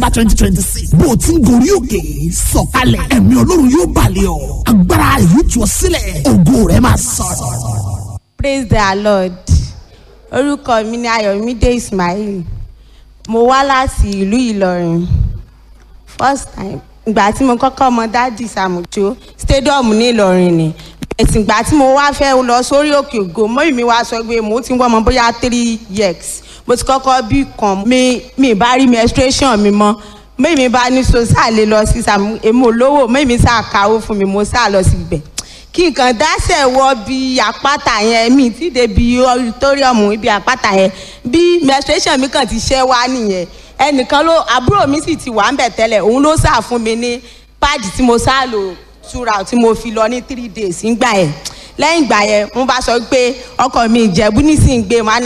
bá twenty twenty six bó o ti ń gorí òkè sọ̀kalẹ̀ ẹ̀mí ọlọ́run yóò balẹ̀ ọ́ agbára yóò tú ọ sílẹ̀ ògo rẹ̀ máa sọ̀rọ̀. praise the lord orúkọ mi ni ayọ̀mídé ismail mo wá láti ìlú ìlọrin first time ìgbà tí mo kọ́kọ́ mọ dádì sàmùjó stadium ní ìlọrin ni ẹ̀sìn ìgbà tí mo wá fẹ́ lọ sórí òkè ògo mọ́yì mi wá sọ pé mo ti ń wọ́n mọ bóyá three years mo ti kọ́kọ́ bí kan mi mi bá rí menstruation mi mọ́ mọ́yì mi bá ní so sáà lè lọ sí sàmù èmi ò lówó mọ́yì mi sáà káwó fún mi mo sáà lọ sí ibẹ̀ kí nǹkan dáṣẹ̀ wọ bí àpáta yẹn mi ti dé bí auditorium ibi àpáta yẹn bí menstruation mi kàn ti ṣẹ́ wá nìyẹn ẹnìkan ló àbúrò mi sì ti wà ń bẹ̀ tẹ́lẹ̀ òun ló sà fún mi ní páàdì tí mo sá lò túra tí mo fi lọ ní three days ńgbà yẹn lẹ́yìn ìgbà yẹn wọ́n bá sọ pé ọkọ mi ìjẹ̀bú nísìnyí gbé wọn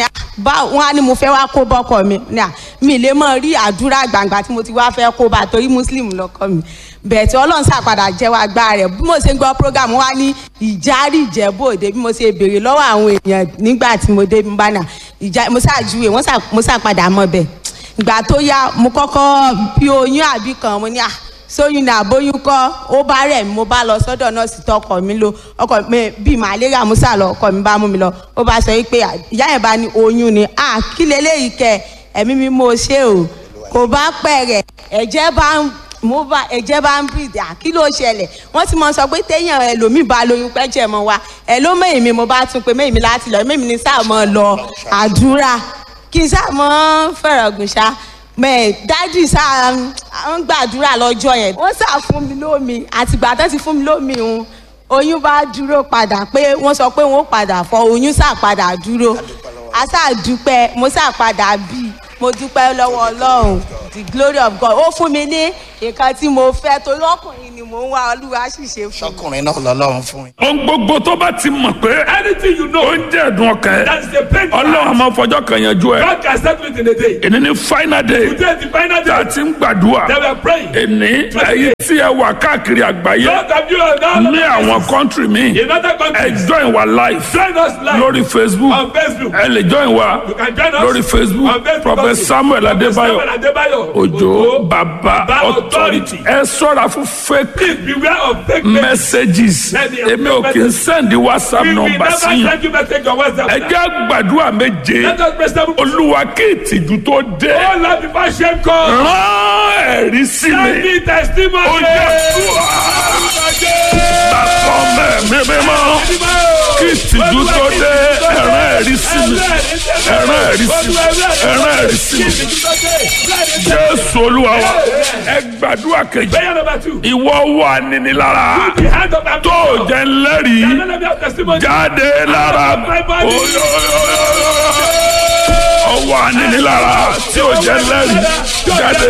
á ní mo fẹ́ wá kó bọ́kọ mi mi lè mọ̀ rí àdúrà gbàǹgbà tí mo ti wá fẹ́ kó bá torí muslim lọ́kọ mi bẹ́ẹ̀ tí ọlọ́run ṣàpadà jẹ́wọ́ agbára rẹ̀ bí mo ṣe ń gbọ́ program wa ní ìjárí ìjẹ́bú òde bí mo ṣe béèrè lọ́wọ́ àwọn èèyàn nígbà tí mo dé bá nà ìjà mo ṣàjúwe mo ṣàpadà mọ́ bẹ́ẹ̀ ìgbà tó yá mo kọ́kọ́ bí oyún àbí kan mo ní à sóyún ní àbóyún kọ́ ó bá rẹ̀ mi mo bá lọ sọ́dọ̀ nọ́ọ̀sì tó ọkọ mi lọ ọkọ mi bíi màlẹ́rà mo sà lọ ọkọ mi bá mú mi lọ ó bá sọ pé ìyá yẹn bá ní oyún ni à kí leléyìí kẹ ẹ̀mí mi mo ṣe o kò bá pẹ̀ rẹ̀ ẹ̀jẹ̀ bá ń mo bá ẹ̀jẹ̀ bá ń bìdì à kí ló ṣẹlẹ̀ wọ́n ti mọ sọ pé téèyàn ẹlòmíì bá lóyún pẹ́jẹ̀ mọ́ wa ẹ̀ ló mẹ́yìn mi mo bá tún pé mẹ́yìn mi láti lọ mẹ́yìn mi ní sáà mọ́ lọ àdúrà kí n sáà mọ́ fẹ̀rọ̀ gùn ṣá mẹ dájú sáà ń gbàdúrà lọ́jọ́ yẹn wọ́n sà fún mi lómi àtìgbà tó ti fún mi lómi òun oyún bá dúró padà pé wọ́n sọ pé wọ́n padà fọ oyún sà padà dúró a sà dúpẹ́ mo sà padà bí mo dúpẹ́ lọ́wọ́ ọlọ́run the glory of God ó fún mi ní nǹkan tí mo fẹ́ torí ọkùnrin ni mò ń wá olúwa sì ṣe fún mi. sọkùnrin náà lọ́lọ́run fún mi. ohun gbogbo tó bá ti mọ̀ pé Anything you know ó ń jẹ́ ẹ̀dùn ọkàn that ẹ̀ is a pain. ọlọ́run àmọ́ fọjọ́ kan yanjú ẹ̀ God can settle it in a day. èní ní final day Today is the final tá a day. ti ń gbàdúrà They were praying. èní ẹ̀yìn tí ẹ wà káàkiri àgbáyé Lord of you are now ní àwọn kọ́ńtírì míì in other ẹ countries. join wa live Join us live lórí facebook on Facebook. ẹ lè join wa You can join us lórí facebook on Facebook prophet also. samuel Prophet adébáyọ̀ Samuel Adébáyọ̀. òjò bàbá Baba authority authority. ẹ sọ́ra fún fake Please beware of fake men. messages Many of èmi ò kì í sẹ́ndí whatsapp We will number never sí yín send you message on WhatsApp. ẹ jẹ́ gbàdúrà méje Let us pray seven. olúwa kí ìtìjú tó dé Oh Lord, before shame comes. rán ẹ̀rí sí Send mi me testimony. ó jẹ́ bàbá mẹ́mí mímọ́ kí ìtìjú tó dé ẹ̀rán ẹ̀rí sí mi ẹ̀rán ẹ̀rí sí mi ẹ̀rán ẹ̀rí sí mi jésù olúwa wa ẹ gbàdúrà kejì Prayer number two. ìwọ wà níní lára The hand of our tó jẹ́ ńlẹ́rìí Let me have testimony. jáde lára ọwọ́ aninilára tí ó jẹ́ lẹ́rìí jáde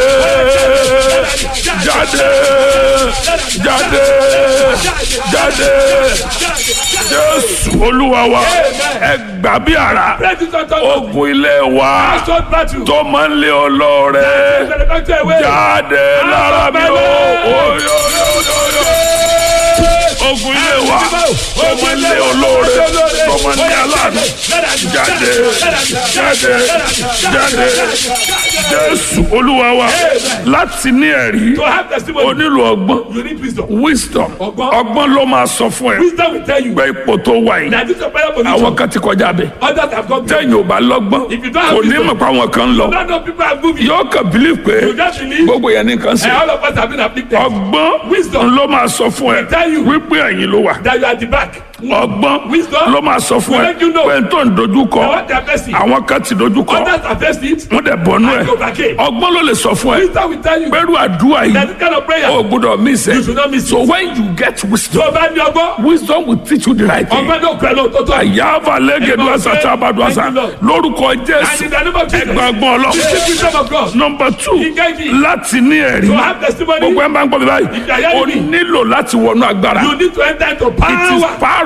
jáde jáde jáde jésù olúwa wa ẹ gbà bí ara Pray this unto God. ogun ilé wa Household battle. tó máa ń lé olóore jáde lára mi o oyoyoyoyo ogun ilé wa tó máa ń lé olóore tó máa ń lé aláàánú jáde jáde jáde jésù olúwa wa láti ní ẹ̀rí To have o testimony, nílò ọgbọ́n you need wisdom. wisdom Ọgbọ́n. ọgbọ́n ló máa sọ fún ẹ Wisdom will tell you pé ipò tó wà yìí that this is a prayer àwọn position. kan ti kọjá bẹ Others have gone beyond. tẹ̀yìn ò bá lọ́gbọ́n If you don't have kò ní wisdom, mọ̀ pé àwọn kan ń lọ None of people have moved. yóò kàn bílí pé You just believe. gbogbo yẹn ní nǹkan And sí all of us have been afflicted. ọgbọ́n Wisdom. ló máa sọ fún ẹ tell you. wípé ẹ̀yìn ló wà That you are at the back. ọgbọ́n Wisdom. ló máa sọ fún Will ẹ let you know. pé n tó ń dojú kọ Now what they are facing. àwọn kan ti dojú kọ Others have faced it. wọ́n dẹ̀ bọ́nú ẹ̀ And overcame. ọgbọ́n ló lè sọ fún ẹ Wisdom will tell you pẹ̀lú àdúrà that yìí this kind of prayer. o gbọ́dọ̀ miss You should not ẹ miss so it. when you get wisdom Tó o bá ní ọgbọ́n. wisdom will teach you the right thing Ọgbọ́n náà pẹ̀lú òtótó. àyàfà lẹ́gẹ̀dù àṣà tí a bá dùn àṣà Thank you, Lord. lórúkọ And jésù in the name of Jesus. ẹgbàgbọ́n ọlọ́run Receive wisdom of God. number two Engage. láti ní ẹ̀rí To have testimony. gbogbo ẹ̀ máa ń gbọ́ mi báyìí If you are hearing o me. nílò láti wọnú agbára You need to enter into it is power. part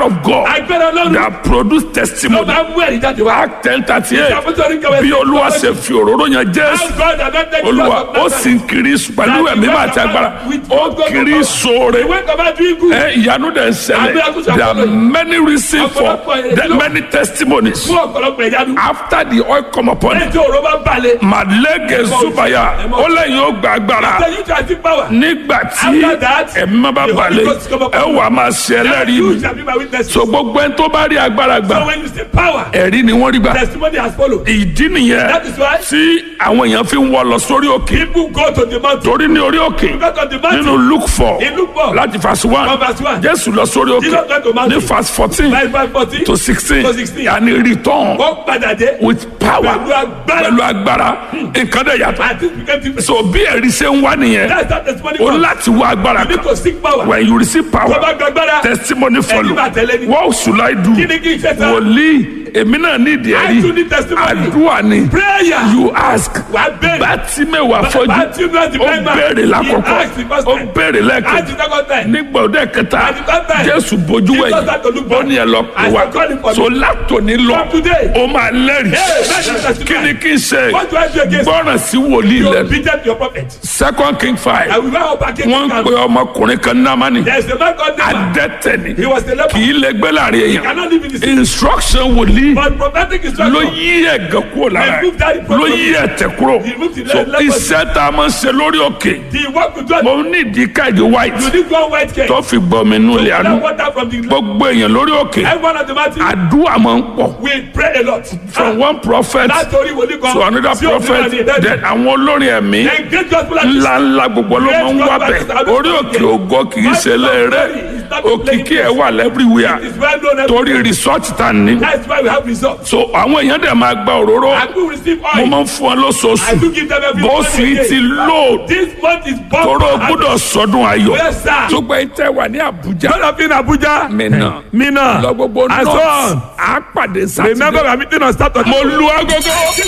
of God agbára ọlọ́run that produce ló testimony máa ń mú ẹ̀rí jáde wá. act ten thirty eight Apostolic Government- bí olúwa ṣe fi òróró yan jésù How God anointed Jesus olúwa of ó Nazareth. sì ń kiri pẹ̀lú That ẹ̀mí he máa went ti agbára about with ó God kiri God. sóore He went about doing good. ẹ ìyanu dẹ̀ ń ṣẹlẹ̀ Àmì there are many reasons for Ọ̀pọ̀lọpọ̀ the ìlú. many testimonies fún ọ̀pọ̀lọpọ̀ ìyanu. after the oil come upon lẹ́yìn him tí òró bá balẹ̀. màlẹ́gẹ̀ zubaya ó lẹ́yìn ó gba agbára ṣe yóò try to power. nígbà tí After that, ẹ̀mí má bá the Holy balẹ̀ Ghost come upon ẹ you. wà máa ṣe ẹlẹ́rìí you mi shall be my witness. so gbogbo ẹni tó bá rí agbára so gbà when you say power. ẹ̀rí ni wọ́n rí gbà testimony has followed. ìdí nìyẹn That is why- tí àwọn èèyàn fi ń wọ́ lọ sórí òkè people go to the mountain. torí ní orí òkè Because of the mountain. nínú luke four In Luke four. láti verse one From verse one. jésù lọ sórí Jesus went to òkè mountain. ní verse fourteen By five forty. to sixteen To 16. yanni return wọ́n padà dé. with power Pẹ̀lú agbára. pẹ̀lú agbára nǹkan dẹ̀ yàtọ̀ and things became different. so bí ẹ̀rí ṣe ń wá nìyẹn that's how testimony o comes. láti wá agbára you need kan to seek power. when you receive tó bá power gbàgbára. testimony follow máa tẹ̀lé ni. what should I do kí ni kí n ṣe sá. wòlíì èmi náà ní ìdí I too need ẹ̀rí testimony. àdúrà ni prayer. you ask wà á bẹ̀rẹ̀. bátímẹ̀wá fọ́jú Bartimaeus the ó blind man. béèrè He lákọ̀ọ́kọ́ asked the first ó time. béèrè Ask the lẹ́ẹ̀kejì second time. nígbà òde kẹta At the third time, jésù bójú Jesus wẹ̀yìn had to look ó back. ní ẹ lọ pè I wá said, "Call him for so me." látòní lọ From today. ó máa lẹ́rìí Hey, that's the testimony. kí ni kí n ṣe What do I do against gbọ́ràn sí wòlíì you? lẹ́nu obedient to your prophet. second king five I will not hold back wọ́n ń pe ọmọkùnrin kan námánì There is a man called Naaman. adẹ́tẹ̀ ni He was a leper. kì í lè gbé láàrin He èèyàn cannot live in the city. instruction wòlíì But prophetic ló instruction. yí ẹ̀gàn kúrò lára Remove that ẹ̀ ló yí ẹ̀tẹ̀ kúrò Remove the so leprosy. iṣẹ́ tá a máa ń ṣe lórí òkè The work with God. mo ní ìdí káàdì white You need one white cake. tó fi gbọmi inú ilé àánú That water from the gbogbo èèyàn lórí òkè everyone at the mountain. àdúrà máa ń pọ̀ We pray a lot. from one prophet Látòrí wòlíì kan. to another sí òfin prophet àti ìdájọ́. then àwọn olórin ẹ̀mí Then great gospel artists. ńláńlá gbogbo ló máa ń wá bẹ̀ orí òkè ògo kì í ṣe léèrè òkìkí ẹ̀ wà lẹ́bíríwìà It's well known torí everywhere. resort tá a ní That's why we have results. so àwọn èèyàn dẹ̀ máa gba òróró And we receive mo oil. máa ń fún ọ I lóṣooṣù do give them every bó month sì again. ti load This month is bomb. tóró gbọ́dọ̀ sọdún ayọ̀ Yes, sir. tó gbẹ tẹ wà ní Àbújá God of in Abuja. Mina Mina. lọ gbogbo And so north on. á pàdé Remember sátidé we are meeting on Saturday. mo lu agogo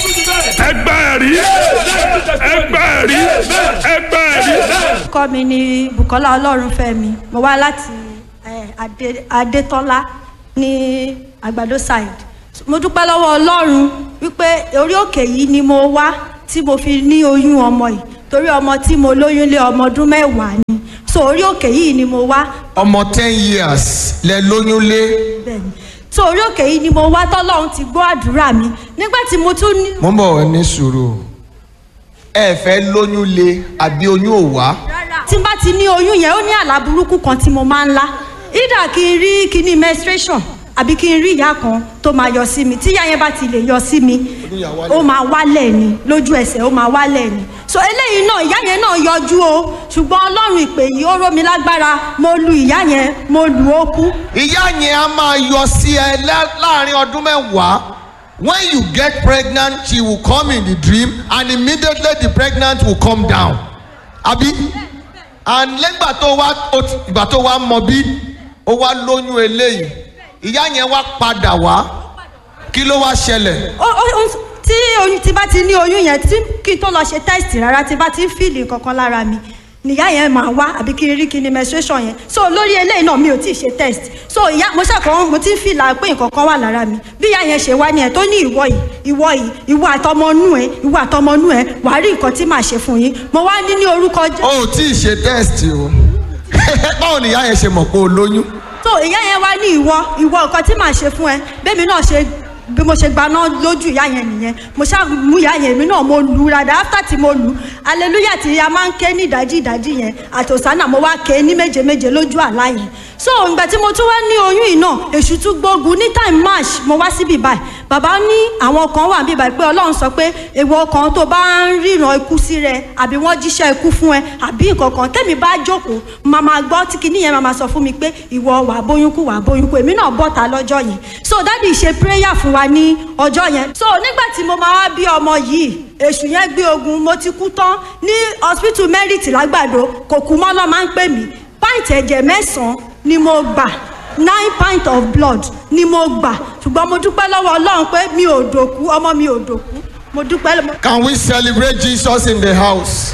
ẹgbẹ́ ẹ̀rí ẹgbẹ́ ẹ̀rí ẹgbẹ́ ẹ̀rí. orúkọ mi ni bukola ọlọ́runfẹ́mi mo wá láti eh, Adé- adétọ́lá ní àgbàdo side mo dúpẹ́ lọ́wọ́ ọlọ́run wípé orí òkè yìí ni mo wá tí mo fi ní oyún ọmọ yìí torí ọmọ tí mo lóyún lé ọmọ ọdún mẹ́wàá ni so orí òkè yìí ni mo wá ọmọ ten years lẹ lóyún lé bẹ́ẹ̀ni so orí òkè yìí ni mo wá tọ́lọ́run ti gbọ́ àdúrà mi nígbà tí mo tún ní. mo ń bọ̀ ní sùúrù ẹ fẹ́ lóyún lé àbí oyún ò wá tí n bá ti ní oyún yẹn ó ní àlá burúkú kan tí mo máa ń lá ìdá kí n rí kíní menstruation àbí kí n rí ìyá kan tó máa yọ sí mi tí ìyá yẹn bá ti lè yọ sí mi ó máa wálẹ̀ ni lójú ẹsẹ̀ ó máa wálẹ̀ ni so eléyìí náà ìyá yẹn náà yọjú o ṣùgbọ́n ọlọ́run ìpè yìí ó ró mi lágbára mo lu ìyá yẹn mo lù ó kú ìyá yẹn á máa yọ sí ẹ lá- láàrin ọdún mẹ́wàá when you get pregnant she will come in the dream and immediately the pregnant will come down àbí and lẹ́gbà tó wá ó ti- ìgbà tó wá mọ bí ó wá lóyún eléyìí ìyá yẹn wá padà wá kí ló wá ṣẹlẹ̀ ó ó ó tí oyún tí bá ti ní oyún yẹn tí kí n tó lọ ṣe test rárá tí bá ti ń fìlì kankan lára mi nìyá yẹn máa wá àbí kí n rí kí ni menstruation yẹn so lórí eléyìí náà mi ò tí ì ṣe test so ìyá mo ṣàkóso mo ti ń fìlà pé nǹkan kan wà lára mi bí ìyá yẹn ṣe wá ni ẹ tó ní ìwọ yìí ìwọ yìí ìwọ àtọmọnú ẹ ìwọ àtọmọnú ẹ wàá rí nǹkan tí màá ṣe fún yín mo wá ní ní orúkọ jẹ o ò tí ì ṣe test o báwo ni ìyá yẹn ṣe mọ̀ pé o lóyún so ìyá yẹn wá ní ìwọ ìwọ nǹkan tí màá ṣe fún ẹ bẹ́ẹ̀mi náà ṣe bí mo ṣe gbaná lójú ìyá yẹn nìyẹn mo ṣáà mú ìyá yẹn mi náà mo lù ú rádà after tí mo lù ú aleluya tí a máa ń ké ní ìdájí ìdájí yẹn àti òsánà mo wá ké ní méje méje lójú àlá yẹn so ìgbà tí mo tún wá ní oyún yìí náà èṣù tún gbógun ní time march mo wá síbí báyìí bàbá ní àwọn kan wà níbí báyìí pé ọlọ́run sọ pé èèwọ̀ kan tó bá ń ríran ikú sí rẹ àbí wọ́n jíṣẹ́ ikú fún ẹ àbí nǹkan kan tẹ́mi bá jókòó máa máa gbọ́ tí kinní yẹn máa máa sọ fún mi pé ìwọ wà bóyún kú wà bóyún kú èmi náà bọ́ta lọ́jọ́ yẹn so dádì ṣe prayer fún wa ní ọjọ́ yẹn so nígbà tí mo máa wá bí ọmọ yìí èṣù yẹn gbé ogun mo ti kú tán ní hospital merit lágbàdo kò kú mọ́ lọ́ máa ń pè mí pint ẹ̀jẹ̀ mẹ́sàn-án ni mo gbà nine pint of blood ni mo gbà ṣùgbọ́n mo dúpẹ́ lọ́wọ́ ọlọ́run pé mi ò dòkú ọmọ mi ò dòkú mo dúpẹ́ lọ́wọ́. can we celebrate jesus in the house